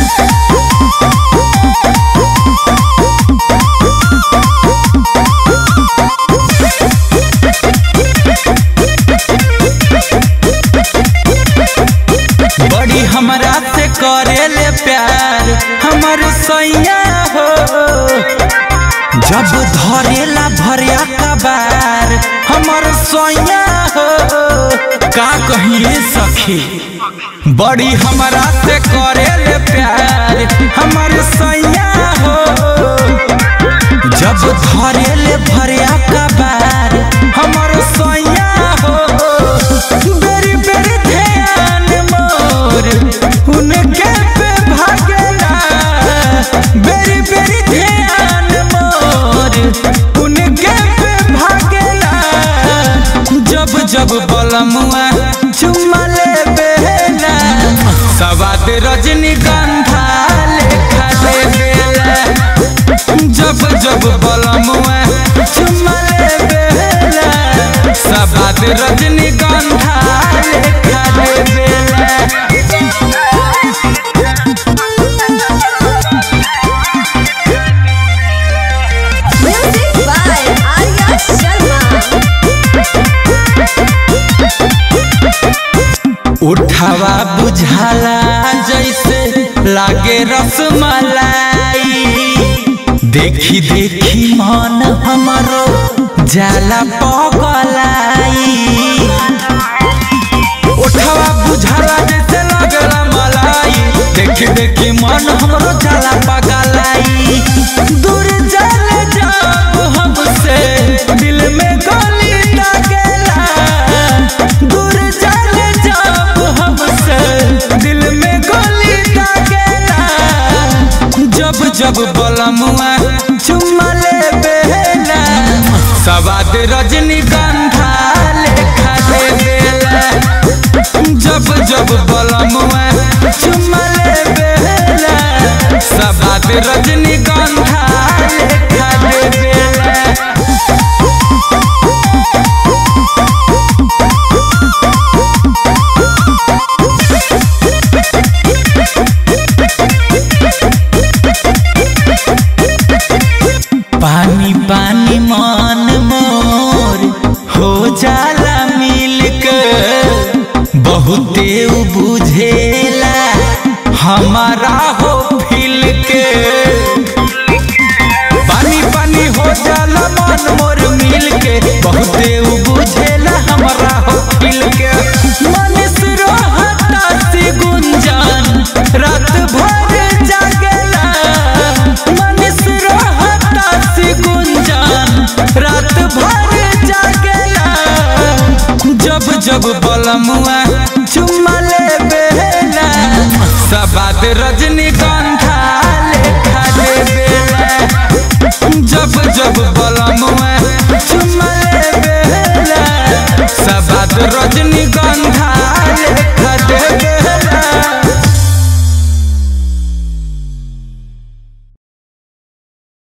बड़ी हमरा से करेले प्यार हमर सैया हो जब धरेला भरिया कबार हमर सैया हो का कहिए सखी बड़ी हमरा से करेले प्यार हमर सैया हो जब धरेले भरिया कबार हमर सैया हो बेरी बेरी ध्यान मोर उनके पे भागेला बेरी बेरी ध्यान मोर उनके पे भागेला जब जब बलमुआ चुम्मा ले बेला सवाद रजनीगंधा लेखा ले बेला जब जब बलमुआ चुम्मा ले बेला सवाद रजनीगंधा लेखा ले बेला Music by Arya Sharma. उठावा बुझाला जैसे लागे रसमलाई देखी देखी मन हमरो जाला पगलाई उठावा बुझाला जैसे लागला मलाई देखी देखी मन हमरो जाला पगलाई दूर जाले जब हमसे दिल में गोली लागेला दूर जाले जब हमसे दिल में गोली लागेला जब जब बलमुआ चुम्मा ले बेला सवाद रजनीगंधा लेखा ले बेला जब जब बलमुआ चुम्मा ले बेला सवाद रजनीगंधा लेखा ले बेला पानी पानी मन मोर हो जाला मिल के बहुते उ बुझेला हमारा हो फिल के पानी पानी हो जाला मन मोर मिल के बहुते उ बुझेला हमारा हो फिल के मनीष रोहता से गुंजन रात भर जागेला मनीष रोहता से गुंजन रात भर जागेला जब जब बलमुआ चुम्मा ले बेला सबाद रजनीगंधा लेखा ले बेला जब जब बलमुआ चुम्मा ले बेला सबाद रजनीगंधा